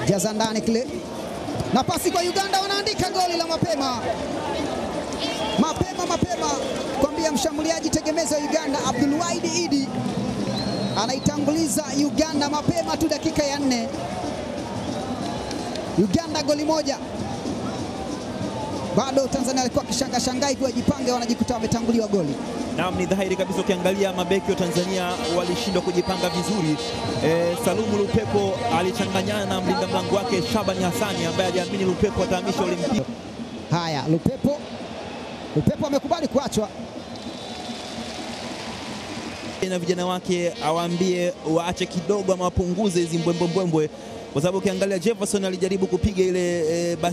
jaza ndani kile, nafasi kwa Uganda, wanaandika goli la mapema mapema mapema, kwambia mshambuliaji tegemezi wa Uganda Abdulwahid Idi anaitanguliza Uganda mapema tu, dakika ya nne. Uganda goli moja, bado Tanzania alikuwa akishanga shangaa hivi wajipange, wanajikuta wametanguliwa goli. Naam, ni dhahiri kabisa, ukiangalia mabeki wa Tanzania walishindwa kujipanga vizuri. E, Salumu Lupepo alichanganyana na mlinda mlango wake Shabani Hassani ambaye aliamini Lupepo atahamisha ule mpira. Haya, Lupepo Lupepo amekubali kuachwa na vijana wake awaambie waache kidogo ama wapunguze hizi mbwembwembwembwe, kwa sababu ukiangalia Jefferson alijaribu kupiga ile e, bas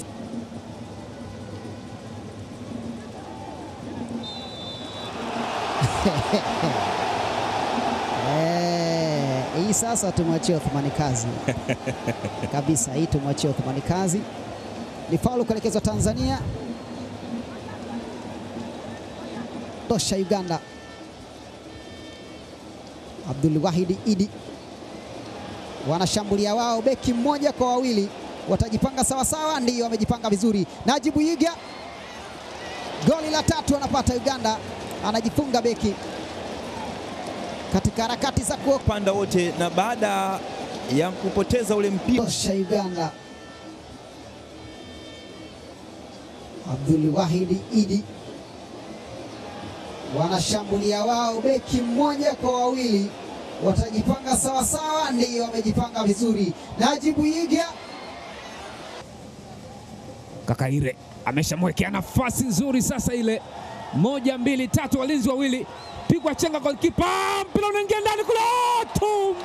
Eh, hii sasa tumwachie Othmani kazi kabisa, hii tumwachie Othmani kazi. Ni faulu kuelekezwa Tanzania, tosha Uganda. Abdul Wahid Idi wanashambulia wao, beki mmoja kwa wawili, watajipanga sawasawa, ndiyo wamejipanga vizuri. Najibu Yiga, goli la tatu anapata Uganda, anajifunga beki katika harakati za panda wote, na baada ya kupoteza ule mpira kuosha Uganda. Abdul Wahid Idi wanashambulia wao, beki mmoja kwa wawili, watajipanga sawasawa, ndiyo wamejipanga vizuri. Najibu Yiga Kakaire ameshamwekea nafasi nzuri sasa, ile moja mbili tatu, walinzi wawili, pigwa chenga, golikipa, mpira unaingia ndani kule, tu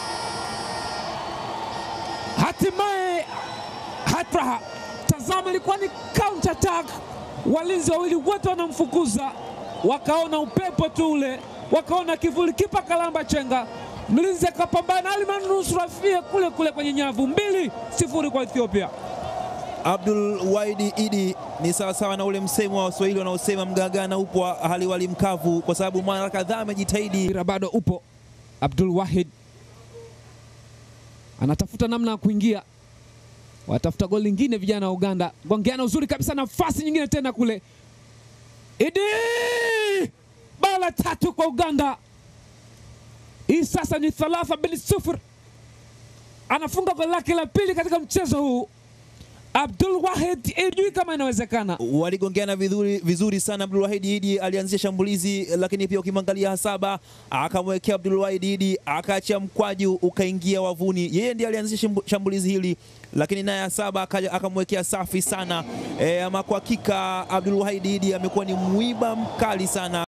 hatimaye hatraha. Tazama, ilikuwa ni counter attack, walinzi wawili wote wanamfukuza, wakaona upepo tu ule, wakaona kivuli, kipa kalamba chenga, mlinzi akapambana, alimanusura fie kule kule kwenye nyavu. mbili sifuri kwa Ethiopia. Abdul Wahid Idi ni sawasawa na ule msemo wa Waswahili wanaosema mgagana upo hali wali mkavu, kwa sababu mara kadhaa amejitahidi. Mpira bado upo. Abdul Wahid anatafuta namna ya kuingia, watafuta goli lingine vijana wa Uganda. Gongeana uzuri kabisa, nafasi nyingine tena kule. Idi bao la tatu kwa Uganda. Hii sasa ni thalatha bin sufur, anafunga goli lake la pili katika mchezo huu. Abdul Wahid ijui kama inawezekana. Waligongeana vizuri, vizuri sana. Abdul Wahid Idi alianzisha shambulizi, lakini pia ukimwangalia Hasaba akamwekea Abdul Wahid Idi akaachia mkwaju ukaingia wavuni. Yeye ndiye alianzisha shambulizi hili, lakini naye Hasaba akamwekea safi sana. E, ama kwa hakika Abdul Wahid Idi amekuwa ni mwiba mkali sana.